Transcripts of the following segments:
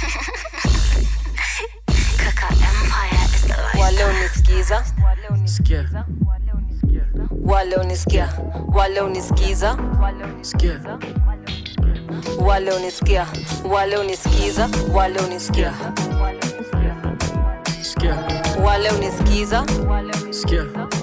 Kaka Empire is the life. wale unisikiza Sikia, wale unisikia wale unisikiza sikia, wale unisikia wale unisikiza wale unisikia sikia, wale unisikiza sikia.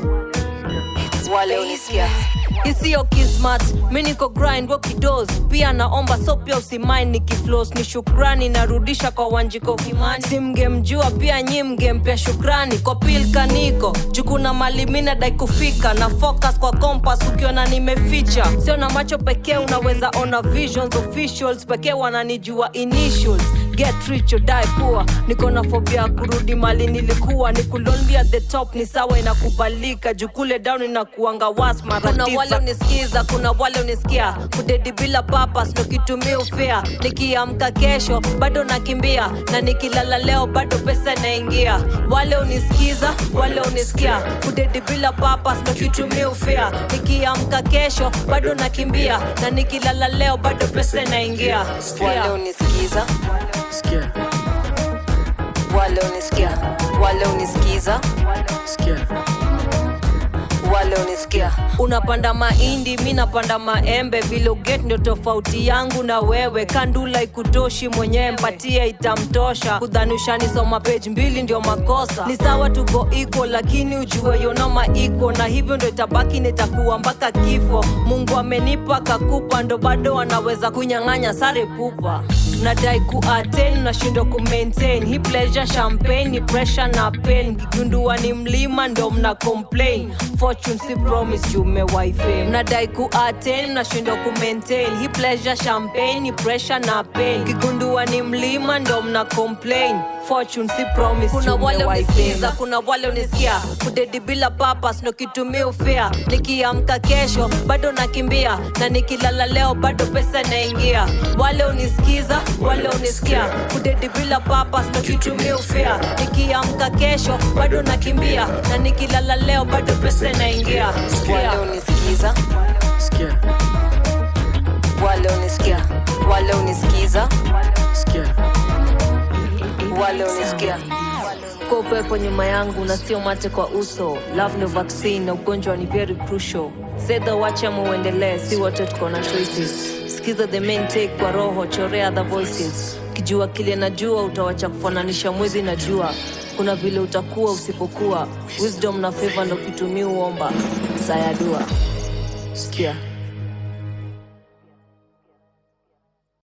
wale unisikia isiyo kismat mi niko grind wakidos pia naomba so pia usimain nikiflos ni shukrani narudisha kwa wanjiko kimani simgemjua pia nyi mgempea shukrani kwa pilka niko jukuna mali mi nadai kufika na focus kwa kompas ukiona nimeficha sio na macho pekee unaweza ona visions officials pekee wananijua initials get rich or die poor niko na phobia ya kurudi mali nilikuwa ni kulonli at the top ni sawa inakubalika jukule down inakuanga was mara kuna wale unisikiza kuna wale unisikia kudedi bila papas ndo kitumia ufea nikiamka kesho bado nakimbia na nikilala leo bado pesa inaingia wale unisikiza wale unisikia kudedi bila papas ndo kitumia ufea nikiamka kesho bado nakimbia na nikilala leo bado pesa inaingia wale unisikiza Sikia, wale unisikia wale unisikiza sikia, wale unisikia unapanda mahindi mi napanda maembe viloget ndio tofauti yangu na wewe kandula ikutoshi mwenyewe mpatie itamtosha kudhanishanisoma page mbili ndio makosa ni sawa tuko iko lakini ujue yonoma iko na hivyo ndo itabaki nitakuwa mpaka kifo mungu amenipa kakupa ndo bado anaweza kunyang'anya sare pupa nadai kuaten nashindwa kumaintain hi pleasure champagne ni pressure na pain kigundua ni mlima ndo mna complain fortune si promise jumewaife mnadai kuaten nashindwa kumaintain hi pleasure champagne ni pressure na pain kigundua ni mlima ndo mna complain fortune si promise kuna wale unisikiza kuna wale unisikia kudedi bila papas ndo kitumia ufea nikiamka kesho bado nakimbia na nikilala leo bado pesa inaingia wale unisikiza wale unisikia kudedi bila papas ndo kitumia ufea nikiamka kesho bado nakimbia na nikilala leo bado pesa inaingia wale unisikiza sikia, wale unisikia wale unisikiza sikia, wale unisikia kwa upepo nyuma yangu na sio mate kwa uso love no vaccine na ugonjwa ni very crucial sedha wacha muendelee si wote tuko na choices sikiza the main take kwa roho chorea the voices ukijua kile najua utawacha kufananisha mwezi na jua kuna vile utakuwa usipokuwa wisdom na favor ndo kitumia uomba sayadua sikia